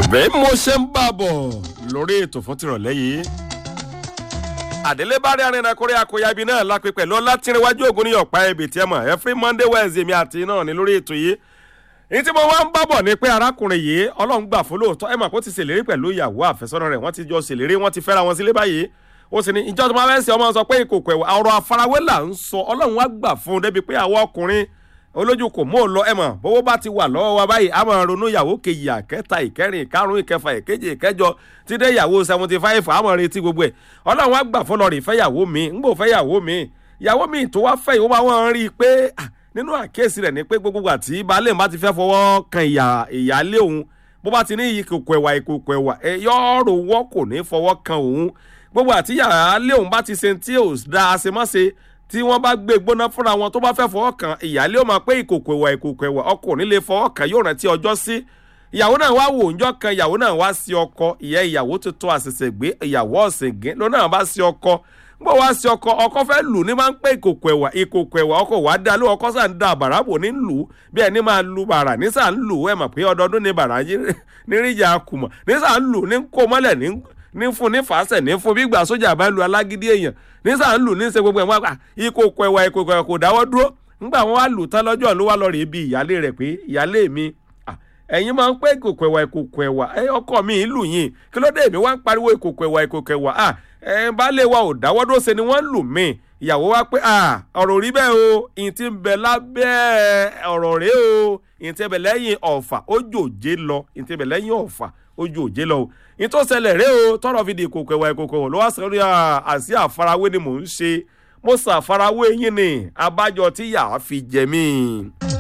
bẹ́ẹ̀ mo ṣe ń bá bọ̀ lórí ètò fún tìrọ̀lẹ́ yìí àdélébárí arìnrìn akọrẹ́ akọya ibi náà lápẹ́ pẹ̀lú ọlátìrìnwájú ògùn ní ọ̀pá ẹbí tí ẹ mọ̀ every monday wednesday mi àti náà ní lórí ètò yìí èyí tí mo wá ń bábọ̀ ni pé arákùnrin yìí ọlọ́run gbà fún lóòótọ́ ẹ mọ̀ kó ti ṣèlérí pẹ̀lú ìyàwó àfẹ́sọ́nà rẹ̀ wọ́n ti jọ ṣèlérí wọ́n ti fẹ́ra wọn sílé báyìí ó sì ní ìjọ tó máa fẹ́ ṣe ọmọ sọ pé ìkòkò ẹ̀wà ọ̀rọ̀ àfarawé là ń sọ ọlọ́run wá gbà fún un débi pé àwọn ọkùnrin olójú kò mú un lọ ẹ mọ̀ bówó bá ti wà lọ́wọ́ wa báyìí a máa ronú ìyàwó kejì àkẹta ìkẹrin ìkarùn ìkẹfà ìkeje ìkẹjọ tí dé ìyàwó seventy five a máa retí gbogbo ẹ̀ ọlọ́run wá gbà fún lọ́ọ̀rì fẹ́yàwó mi ń gbò fẹ́yàwó mi ìyàwó mi tó wá fẹ́ ìwọ́n bá wọn rí i pé nínú àkíyèsí rẹ̀ ni pé gbogbo àti baálé bá ti fẹ́ fọwọ́ kan ìyáálé òun bó bá ti ní ìkòkò ẹ̀wà ìkòkò ẹ̀wà yọ̀ọ̀rọ̀ wọ́ kò ní fọwọ́ kan òun gbogbo àti ìyáálé òun bá ti ṣe tí ò da àṣemáṣe tí wọ́n bá gbé gbóná fúnra wọn tó bá fẹ́ fọwọ́ kan ìyáálé ó máa pé ìkòkò ẹ̀wà ìkòkò ẹ̀wà ọkọ ò ní lè fọwọ́ kan yóò rántí ọjọ́ sí ìyàwó náà wá wò ńjọ́ kan ìyàwó náà wá sí ọkọ ìyẹn ìyàwó tuntun àṣẹ̀ṣẹ̀ gbé ìyàwó ọ̀sìngín ló náà bá sí ọkọ gbọ́ wá sí ọkọ ọkọ fẹ́ lù ní máa ń pé ìkòkò ẹ̀wà ìkòkò ẹ̀wà ọkọ wàá dá ló ọkọ sàn ń da bàrà bò ní lù bí ẹni máa lu bàrà ní sàn ń lù ẹ̀ mọ̀ pé ọdọọdún ni bàrà níríjà kùmọ̀ ní sàn ń lù ní kó mọ́lẹ̀ ní ní fún ní fàásẹ̀ ní fún gbígbà sójà bá lu alágídí èèyàn ní sàn ń lù ní ṣe gbogbo ẹ̀ wọ́n pa ìkòkò ẹ̀wà ìkòkò ẹ̀wà kò dáwọ́ dúró ńgbà wọn wá lù tán lọ́jọ́ ló wá lọ rèé bí ìyálé rẹ̀ pé ìyálé mi ẹ̀yin máa ń pẹ́ ìkòkò ẹ̀wà ìkòkò ẹ̀wà ọkọ mi ìlú yìí kí ló dé èmi wá ń pariwo ìkòkò ẹ̀wà ìkòkò ẹ̀wà ẹ̀ baálé wa ò dáwọ́ dúró ṣe ni wọ́n lù mí ìyàwó wa pé ọ̀rọ̀ rí bẹ́ẹ̀ o ìyìn tí ń bẹ lábẹ́ ọ̀rọ̀ rẹ o ìyìn tí ń bẹ lẹ́yìn ọ̀fà ó jòjé lọ ìyìn tí ń bẹ lẹ́yìn ọ̀fà ó jòjé lọ o ìyìn tó ṣẹlẹ̀ rẹ o tọrọ fi di ìkòkò ẹ̀wà ìkòkò ẹ̀wà ló wá sọ rí àṣì àfarawé ni mò ń ṣe mo ṣàfarawé yín ni abájọ tí yàá fi jẹ mí.